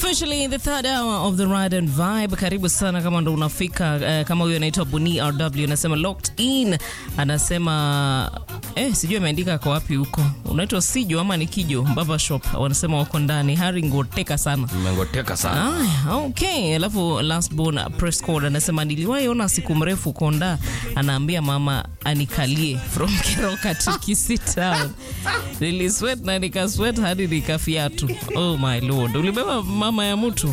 Officially in the third hour of the ride and vibe. Karibu sana kama ndo unafika uh, kama huyo anaitwa Buni RW anasema locked in, anasema eh, sijui ameandika kwa wapi huko, unaitwa Sijo ama ni Kijo Baba Shop, wanasema wako ndani. Hari ngoteka sana Mmengoteka sana. Aya, okay. Alafu last born press code anasema niliwahi ona siku mrefu Konda anaambia mama anikalie from Keroka to Kisii Town. Nilisweat na nikasweat hadi nikafiatu. Oh my lord. Ulibeba mama ya mtu?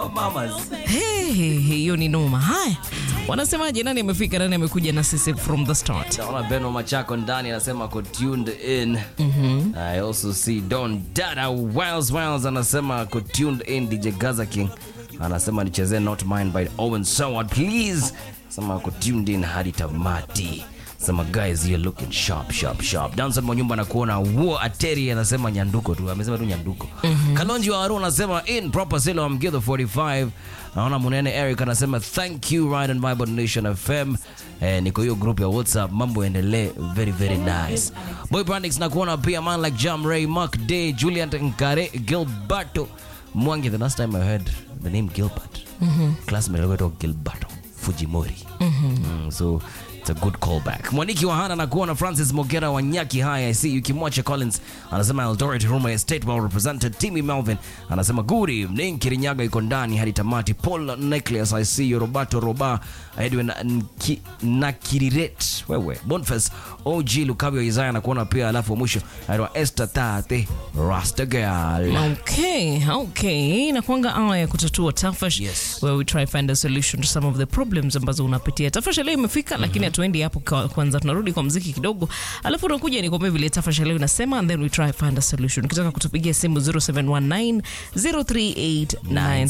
Hey, hiyo ni noma. Haya. Wanasemaje nani amefika nani amekuja na sisi from the start? Naona Beno Machako ndani anasema ako tuned in. I also see Don Dada Wiles Wiles anasema ako tuned in. DJ Gaza King anasema nichezee Not Mine by Owen Soward please. Sema ako tuned in hadi tamati. Sema guys you're looking sharp sharp sharp. Danson Mwanyumba na kuona Wo Ateri anasema nyanduko tu. Amesema tu nyanduko. Kalonji wa Aru anasema in proper silo I'm Githo 45. Naona Munene Eric anasema thank you Ride and Bible Nation FM. Eh, niko hiyo group ya WhatsApp, mambo endelee very very nice. Boy Brandix na kuona pia man like Jam Ray, Mark Day, Julian Nkare, Gilberto Mwangi. The last time I heard the name Gilbert, classmate alikuwa Gilberto Fujimori. Mm, so it's a good callback. Mwaniki wa Hana na kuona Francis Mogera wa Nyaki High I see you. Kimwache Collins anasema Eldoret Huruma Estate well represented. Timmy Melvin anasema good evening. Kirinyaga iko ndani hadi tamati. Paul Necklace I see you. Roberto Roba Edwin Nki- Nakiriret wewe Boniface OG Lukavio Isaiah na kuona pia, alafu mwisho anaitwa Esther Tate Rasta Girl. Okay, okay. Inakuanga awa ya kutatua tafash Yes. where we try find a solution to some of the problems ambazo unapitia. Tafash leo imefika lakini hatuendi hapo kwa- kwanza, tunarudi kwa mziki kidogo, alafu unakuja nikwambia vile tafash leo inasema and then we try find a solution. Ukitaka kutupigia simu 0719 038